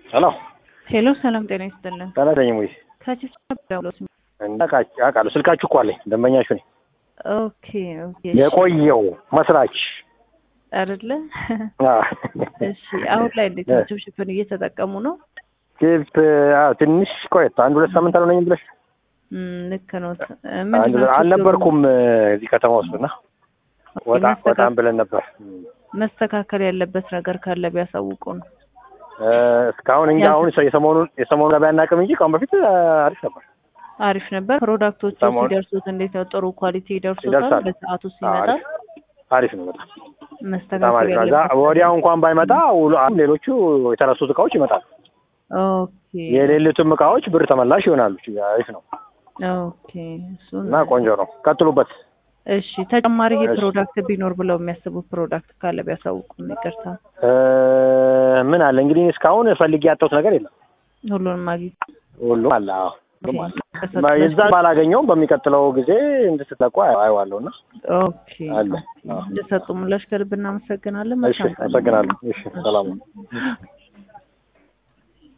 ሄሎ ሄሎ፣ ሰላም ጤና ይስጥልን። ተናደኝ ሙይ ከቺስ ደውሎት አውቃለሁ። ስልካችሁ እኮ አለኝ። ደንበኛችሁ ነኝ። ኦኬ ኦኬ። የቆየው መስራች አይደለ? አ፣ እሺ። አሁን ላይ እንዴት ናቸው? ሽፍን እየተጠቀሙ ነው? ቲፕ አዎ፣ ትንሽ ቆየት አንድ ሁለት ሳምንት አልሆነኝም ብለሽ እም፣ ልክ ነው። አንድ አልነበርኩም እዚህ ከተማ ውስጥ እና ወጣ ወጣም ብለን ነበር። መስተካከል ያለበት ነገር ካለ ቢያሳውቁ ነው። እ፣ እስካሁን እንጂ አሁን የሰሞኑን የሰሞኑን ገበያ አናውቅም እንጂ ከአሁን በፊት እ፣ አሪፍ ነበር። አሪፍ ነበር። ፕሮዳክቶቹ ሰሞኑን- ሲደርሱት እንዴት ነው? ጥሩ ኳሊቲ ይደርሱታል? ይደርሳል። በሰዓቱ አዎ፣ ሲመጣ አሪፍ አሪፍ ነው በጣም በጣም መስተካከል አሪፍ ነው። እዛ ያለበት ወዲያው እንኳን ባይመጣ ውሎ አሁን ሌሎቹ የተረሱት እቃዎች ይመጣሉ። ኦኬ የሌሉትም እቃዎች ብር ተመላሽ ይሆናሉ። አሪፍ ነው ኦኬ። እሱን እና ቆንጆ ነው። ቀጥሉበት። እሺ። ተጨማሪ ይሄ እሺ። ፕሮዳክት ቢኖር ብለው የሚያስቡት ፕሮዳክት ካለ ቢያሳውቁ። ይቅርታ፣ እ፣ ምን አለ እንግዲህ እስካሁን ፈልጌ ያጣሁት ነገር የለም። ሁሉንም አግኝ ሁሉም አለ። አዎ ሁሉም አለ። የዛ ባላገኘውም በሚቀጥለው ጊዜ እንድትለቁ አየዋለሁ እና ኦኬ አለ። አዎ። እንደሰጡ ምላሽ ከልብ እናመሰግናለን። እሺ፣ መልካም ቀን። አመሰግናለሁ። እሺ፣ ሰላም ነው።